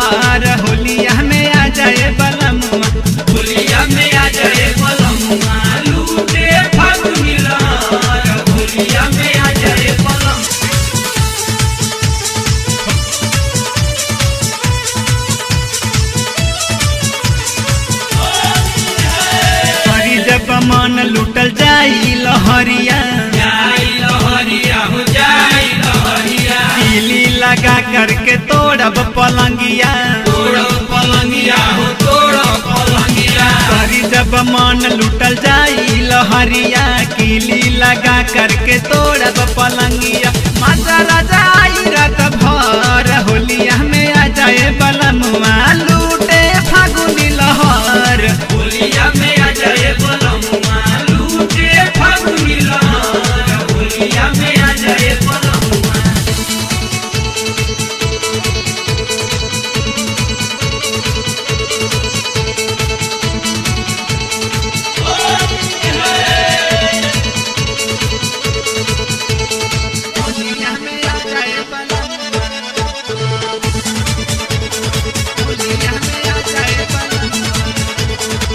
लहर होलिया में आ जाए बलमुआ होलिया में आ जाए पलमुआ लूटे फागुनी लहर होलिया में आ जाए पलम हरी जब मन लुटल जाई लहरिया जाई लहरिया हो जाई लहरिया पीली लगा करके तोड़ब पलंगिया तोड़ो पलंगिया हो तोड़ो पलंगिया हरी जब मन लुटल जाई लहरिया कीली लगा करके तोड़ब पलंगिया माता राजा आई रात भर होलिया में आ जाए बलमुआ लूटे फागुनी लहर होलिया में आ जाए पलमुआ लूटे फागुनी लहर होलिया में आ जाए पलमुआ होलिया में आ जाए बलमुआ होलिया में आ जाए बलमुआ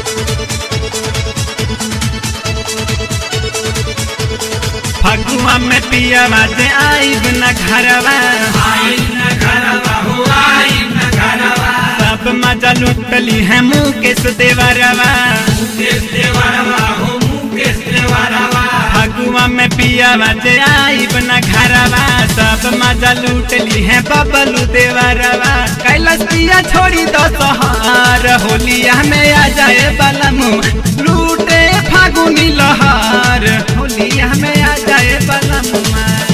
फगुआ में पिया बाजे आईब न घरवा आई न घरवा हो आई न घरवा सब मजा लुटली है मुकेश देवरवा मुकेश देवरवा हो मुकेश देवरवा फगुआ में पिया बाजे आईब न घरवा सब मजा लुटली है बबलू देवरवा कैलाश पिया छोड़ी दो सहार होलिया में आ जाए बलमु लूटे फागुनी लहार होलिया में आ जाए बलमुआ